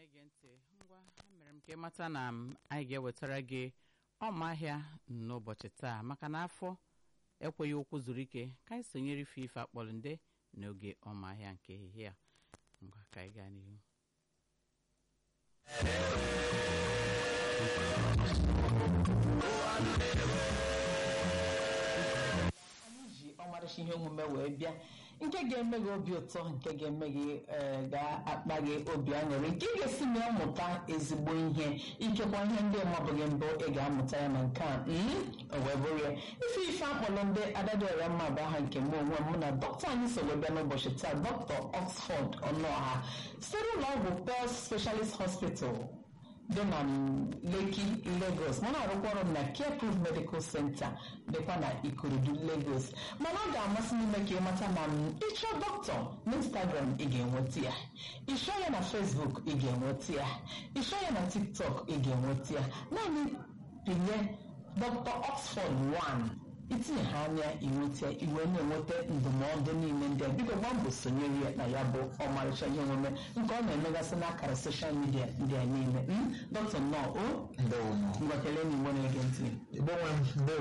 na-ege ntị ngwa emere m ka ịmata na m anyị ga-ewetara gị ọmahịa n'ụbọchị taa maka na afọ ekweghị okwu zuru ike ka anyị sonyere ife ife akpọrọ nde n'oge ọmahịa nke ehihie a ngwa ka anyị gaa n'ihu anyị ji ọmarịcha ihe omume wee bịa nke ga-eme gị obi ụtọ nke ga-eme gị ee, ga-akpa gị obi aṅụrị nke ị ga-esi na ya mụta ezigbo ihe ikekwa ihe ndị mabụghị mbụ ị ga-amụta ya na nke a mm, o wee bụrụ ya ife ife akpọrọ ndị adadịọra mma bụ aha nke mụ onwe m mụ na dọkịta anyị so wee bịa n'ụbọchị taa dọkịta Oxford Ọnụọha site ụlọ ọgwụ Pearl Specialist Hospital dị na Lekki Lagos mana arụkwa ọrụ m na Care Proof Medical Center dịkwa na Ikorodu Lagos mana ọ ga-amasị m ime ka ị mata na m ịchọ dọkịta na Instagram ị ga-enweta ya ịchọ ya na Facebook ị ga-enweta ya ịchọ ya na TikTok ị ga-enweta ya naanị pinye Dr. Oxford 1 itinye ha anya inweta iwe na-enweta ndụmọdụ niile ndị a biko gba mbọ sonyere ya na ya bụ ọmarịcha ihe omume nke ọ na-emegasị n'akara soshal midia ndị a niile dọkịta nnọọ o Ndewo. ngwa kelee na igbo na-ege ntị Igbo nwe m, ndewo.